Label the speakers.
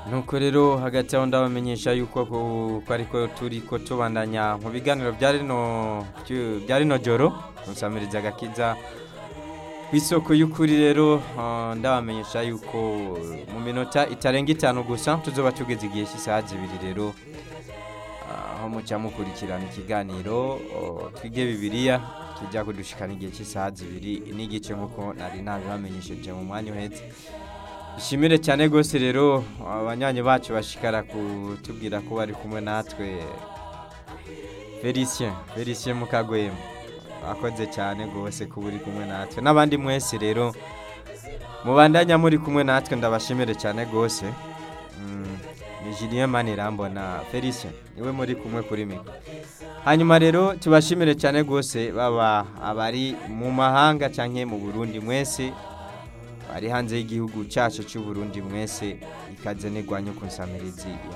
Speaker 1: nuko rero hagati aho ndabamenyesha yuko ko ko ariko turi ko tubandanya mu biganiro bya rino byu- bya rino joro musamiriza agakiza ku isoko y'ukuri rero ah, ndabamenyesha yuko mu minota itarenga itanu gusa tuzoba tugeze igihe cy'isaha zibiri rero ah, aho muca mukurikirana ikiganiro oh, twige bibiliya kijya kudushikana igihe cy'isaha zibiri n'igice nk'uko nari nabibamenyesheje mu mwanya uhetse ishimire cyane rwose rero abanywanyi bacu bashikara kutubwira ko bari kumwe natwe felicien felicien mukagwema akoze cyane rwose kuba uri kumwe natwe n'abandi mwese rero mubandanya muri kumwe natwe ndabashimire cyane rwose Mm, ni julien manirambona felicien niwe muri kumwe kuri mikoro hanyuma rero tubashimire cyane rwose baba abari mu mahanga cyangwa mu burundi mwese bari hanze y'igihugu cyacu cy'u Burundi mwese ikaze n'igwanyu ku nsamirizi